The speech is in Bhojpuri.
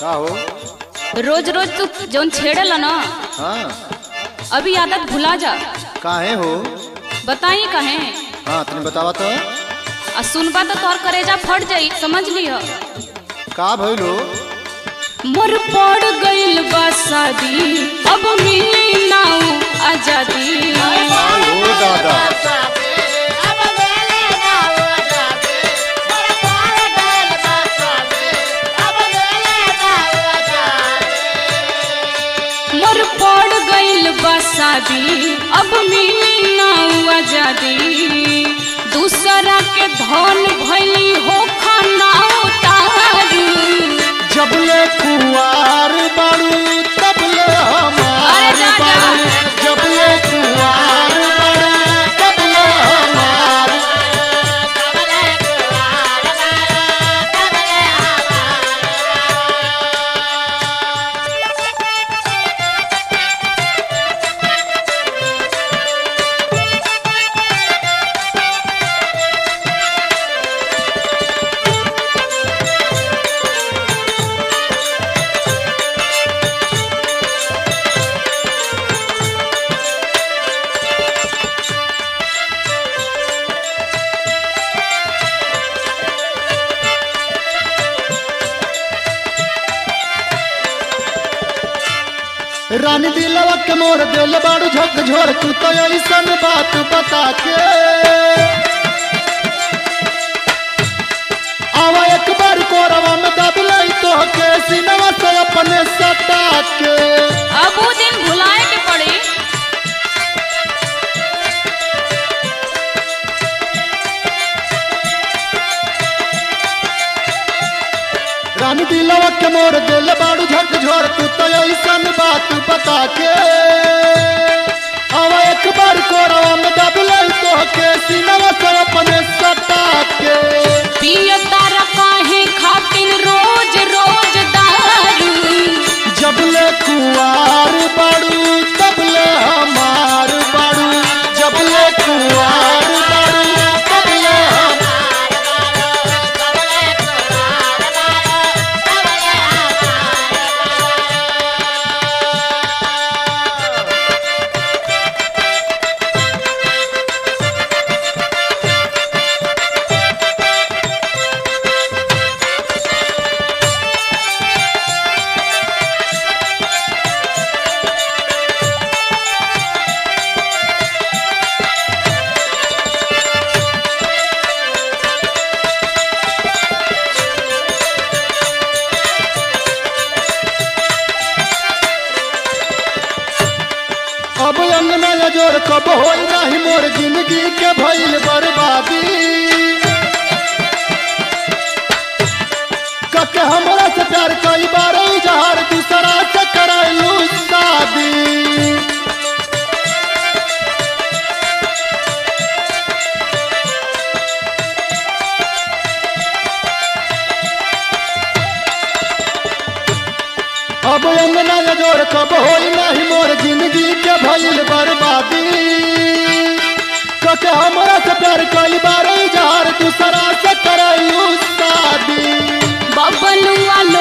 का हो रोज रोज तू जौन छेड़ेला ना हाँ अभी आदत भुला जा काहे हो बताई कहे हाँ तने बतावा तो आ सुनबा तो तोहर करेजा फट जाई समझ लिह का भइल हो मोर पड़ गइल बा शादी अब मिली ना उ आजादी हो दादा मोर पड़ गइल बा शादी अब मिली ना उ आजादी दूसरा के धन भइली हो खाना उतारी जबले कुवार बाड़ू तबले हमार अरे जा, जा। बाड़ू जबले कुवार बाड़ू तबले हमार रानी दिलवा के मोर दिल बाड़ू झक झोर तू तो ऐसन बात बता के आवा एक बार कोरवा में दब लई तो के सिनवा से अपने सटा के अब वो दिन भुलाए के पड़ी रानी दिलवा के मोर दिल बाड़ू झक झोर तू तो ऐसन बात बता के आवा एक बार कोरवा में दब लई तो के सिनवा से अपने सटा के पिय तारा काहे खातिन रोज रोज दारू जबले कुआर बाड़ू तबले हमार बाड़ू जबले कुआर बाड़ू तबले हम अब अंगना या जोर कब होई नाही मोर जिंदगी के भइल बर्बादी कके हमरा से प्यार कई बार इजहार दूसरा से कराइलू शादी अब अंगना या जोर कब होई नाही मोर जिंदगी के भइल बर्बादी कके हमरा से प्यार कई बार इजहार दूसरा से कराइलू शादी बबलुआ